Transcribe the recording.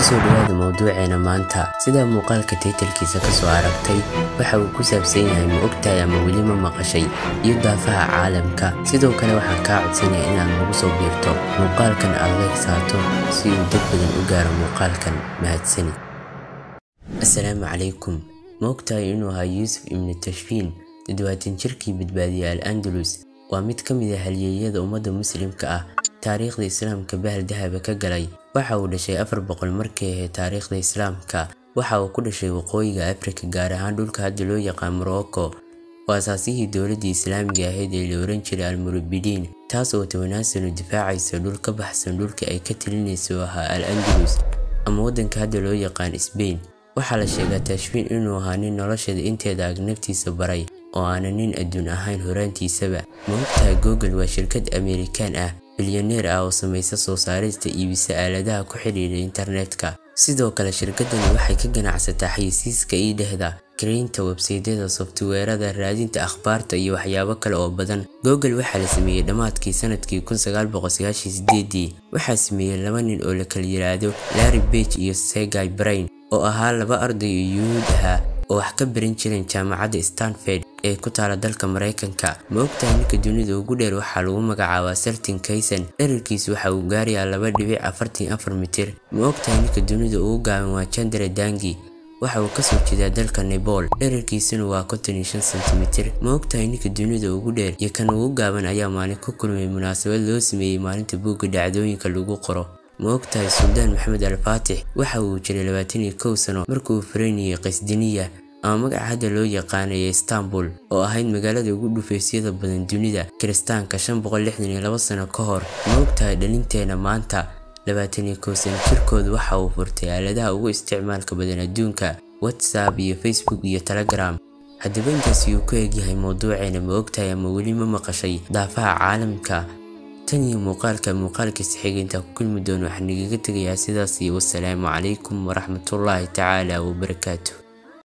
kusoo dhawaada mawduuceena maanta sidaa muuqaalka taytalkiisa kasoo aragtay waxa uu ku saabsan yahay ma ogtahay ama weli ma maqashay iyo daafaha caalamka sidoo kale waxaan kaa codsanaya inaad nagu soo biirto muuqaalkan aad adeegsaato si uu dad badan u gaaro muuqaalkan mahadsani assalaamu calaykum ma ogtahay inuu ahaa yuusuf ibnu tashfiin toddobaatan jirkii badbaadiyey al andalus waa mid ka mid a halyeeyada ummadda muslimka ah taariikhda islaamka bahal dahaba ka galay waxa uu dhashay afar boqol markay ahayd taariikhda islaamka waxa uu ku dhashay waqooyiga afrika gaar ahaan dhulka hadda loo yaqaan morocco waa asaasihii dowladdii islaamiga ahayd ee la oran jiray almurubidiin taas oo tobanaan sano difaacaysa dhul ka baxsan dhulka ay ka talinaysa oo ahaa al andalus ama waddanka hadda loo yaqaan sbain waxaa la sheegaa tashfiin inuu ahaa nin nolosheeda inteeda ag naftiisa baray oo aanan nin adduun ahayn horaantiisaba ma ogtahay google waa shirkad amerikaan ah bilyaneer ah oo samaysa soo saarista iibisa aaladaha ku xidhiidha internetka sidoo kale shirkadani waxay ka ganacsataa xayisiiska ii dhehda karaynta websaydyada softweerada raadinta akhbaarta iyo waxyaabo kale oo badan google waxaa la sameeyey dhammaadkii sanadkii dii waxaa sameeyey laba nin oo la kala yiraahdo larry bage iyo segay brain oo ahaa laba arday oo yuhuud ahaa oo wax ka baran jireen jaamacadda stanford ee ku taala dalka maraykanka ma ogtahay ninka dunida ugu dheer waxaa lagu magacaabaa sartin kayson dherarkiisu waxa uu gaarayaa laba dhibic afartan afar mitir ma ogtahay ninka dunida ugu gaaban waa jandare dangi waxa uu kasoo jeedaa dalka nebol dherarkiisuna waa konton iyo shan sentimitir ma ogtahay ninka dunida ugu dheer iyo kan ugu gaaban ayaa maalin ku kulmay munaasabad loo sameeyey maalinta buugga dhacdooyinka lagu qoro ma ogtahay suldaan maxamed al faatix waxa uu jiray labaatan iyo kow sano markuu faraynayay qasdiniya ama magaca hadda loo yaqaanaya istanbul oo ahayd magaalada ugu dhufaysyada badan dunida kiristaanka shan boqol lixdan iyo laba sano ka hor ma ogtahay dhalinteena maanta labaatan iyo kow sano jirkooda waxa uu furtay aaladaha ugu isticmaalka badan adduunka whatsapp iyo facebook iyo telegram haddaba intaasi uu ku egyahay mawduuceena ma ogtahay ama weli ma maqashay daafaha caalamka tan iyo muuqaalka muuqaalkiisa xiga intaa ku kulmi doono waxaa nagaga tegayaa sidaas iyo wasalaamu calaykum waraxmatullaahi tacaala wabarakaatu